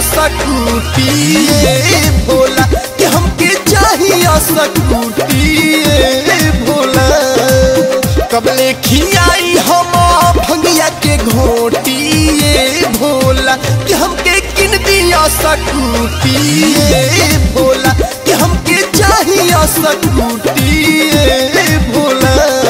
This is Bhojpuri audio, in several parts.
सकूटी ए भोला कि हमके चाहिए सकूटी ए भोला कबले खियाई हम भंगिया के घोटी ए भोला कि हमके किन दिया सकूटी ए भोला कि हमके चाहिए सकूटी ए भोला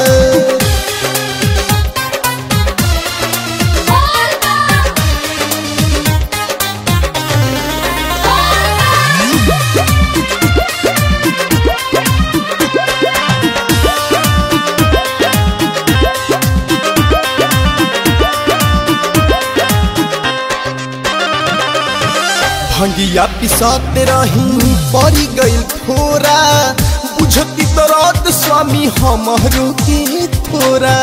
भंगिया पिसाते रही पड़ी गई थोरा बुझती तरत स्वामी हमरो के थोरा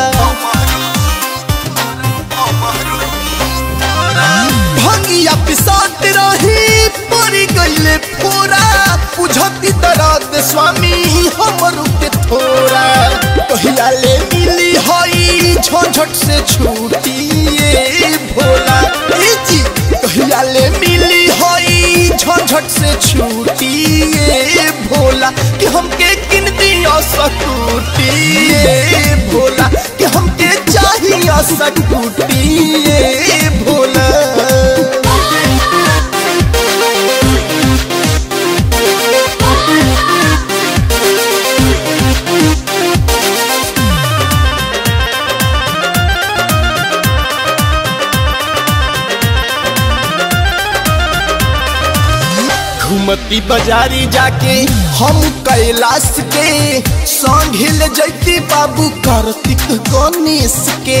भंगिया पिसाते रही पड़ी गई थोरा बुझती तरत स्वामी हमरो के थोरा कहिया ले मिली हई झंझट से छूटी ए भोला ए जी कहिया ले मिली हई झंझट से छूटी ए भोला कि हमके किन दिया सकूटी ए भोला कि हमके चाहिए सकूटी ए भोला घूमती बाजारी जाके हम कैलाश के संघिल जैती बाबू कार्तिक गणेश के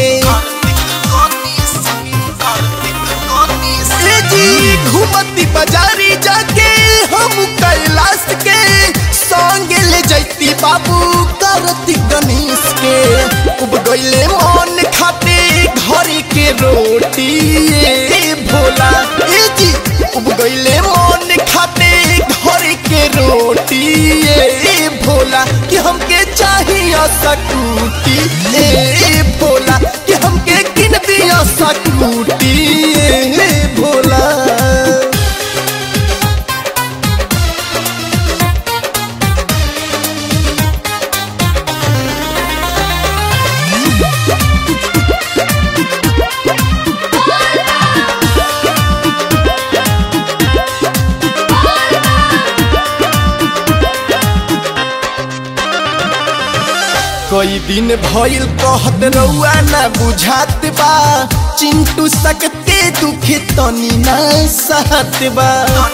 ए जी घूमती बाजारी जाके हम कैलाश के संगे ले जैती बाबू कार्तिक गणेश के उब गईले मन खाते घर के रोटी ए भोला ए जी उब गईले मन खाते घर के रोटी ए भोला कि हमके चाहिए सकूटी ए भोला कि हमके किन दिया सकूटी ए भोला कई दिन भइल कहत रउआ ना बुझात बा चिंटू सकते दुखे तनी ना सहत बा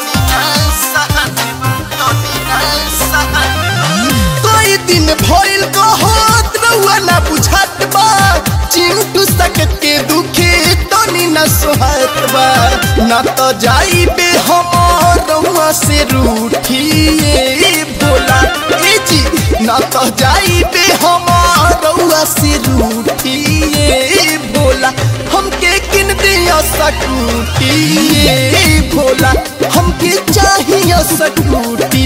कई दिन भइल कहत रउआ ना बुझात बा चिंटू सकते दुखे तनी ना सोहत बा ना तो जाइबे हम रउआ से रूठी ए भोला ए जी ना तो जाइबे हम रउआ से रूठी ए भोला हमके किन दिया सकूटी ए भोला हमके चाहिए सकूटी